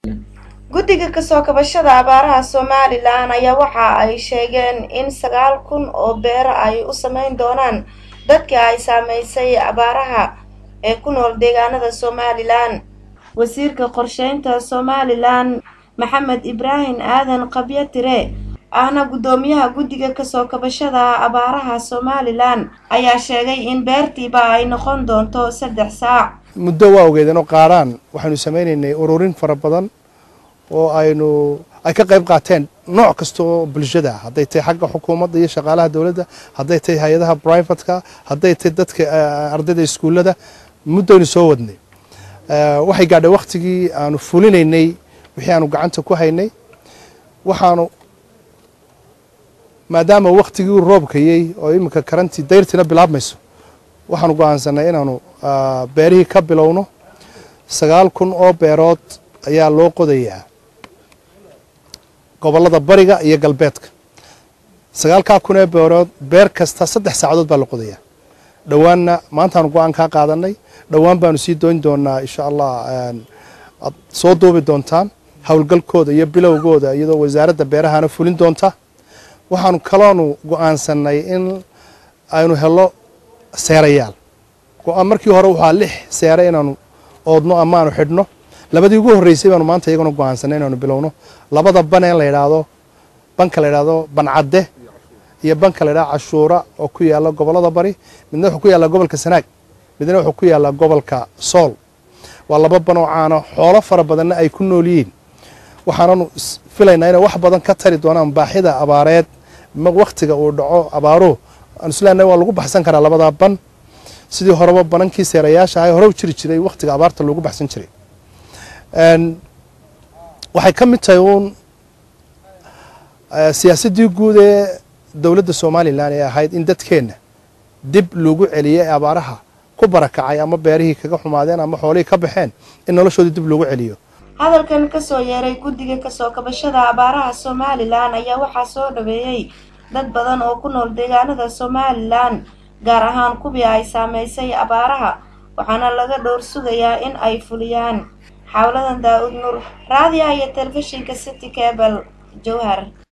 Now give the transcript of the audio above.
guddiga kasoo kabashada abaaraha somalilan ayaa waxa ay sheegeen in sagaal kun oo beero ay u sameyn doonaan dadka ay saameysay abaaraha ee ku nool deegaanada somalilan wasiirka qorsheynta somalilan maxamed ibraahim aadan qabyo tire ahna guddoomiyaha guddiga kasoo kabashada abaaraha somalilan ayaa sheegay in beertiiba ay noqon doonto saddex saac muddo waa ogeedeen oo qaaraan waxaynu samaynaynay ururin fara badan oo aynu ay ka qayb qaateen nooc kasta oo bulshada ah hadday tahay xagga xukuumadda iyo shaqaalaha dowladda hadday tahay hay-adaha brivatka hadday tahay dadka ardayda iskuullada muddoaynu soo wadnay waxay gaadhay wakhtigii aanu fulinaynay wixii aanu gacanta ku haynay waxaanu maadaama wakhtigii roobkayey oo iminka karantii dayrtiina bilaabmayso waxaanu go'aansanay inaanu beerihii ka bilowno sagaal kun oo beerood ayaa loo qodayaa gobollada bariga iyo galbeedka sagaalkaa kun ee beerood beer kasta saddex saacadood baa la qodayaa dhowaanna maantaanu go-aan kaa qaadanay dhowaan baanu sii dooni doonaa insha allah ad soo duubi doontaan howlgalkooda iyo bilowgooda iyadoo wasaaradda beerahana fulin doonta waxaanu kaloonu go-aansanay in aynu helo seerayaal go-aan markii hore waxaa lix seere inaanu oodno ama aanu xidhno labadii ugu horreysay baanu maanta iyaguna go-aansanay inaanu bilowno labada bane la yidhaahdo banka la yidhaahdo bancadde iyo banka la yidhahdo cashuura oo ku yaalla gobollada bari midna wuxuu ku yaallaa gobolka sanaag midna wuxuu ku yaallaa gobolka sool waa laba ban oo caano xoolo fara badanna ay ku nool yihiin waxaananu filaynaa inay wax badan ka tari doonaan baaxida abaareed wakhtiga uu dhaco abaaruhu aan isleenahay waa lagu baxsan karaa labadaa ban sidii horeba banankii seerayaasha ahay hore u jiri jiray wakhtiga abaarta loogu baxsan jiray waxay ka mid tahay uun siyaasaddii guud ee dowladda somalilan ee ahayd in dadkeenna dib lagu celiyo ee abaaraha ku barakacay ama beerihii kaga xumaadeen ama xoolihii ka baxeen in noloshoodii dib loogu celiyo hadalkan kasoo yeeray guddiga kasoo kabashada abaaraha somalilan ayaa waxaa soo dhaweeyey dad badan oo ku nool deegaanada somalilan gaar ahaan kuwii ay saameysay abaaraha waxaana laga dhowr sugayaa in ay fuliyaan xawladan daa-ud nuur raadiyaha iyo telefishinka city cable jowhar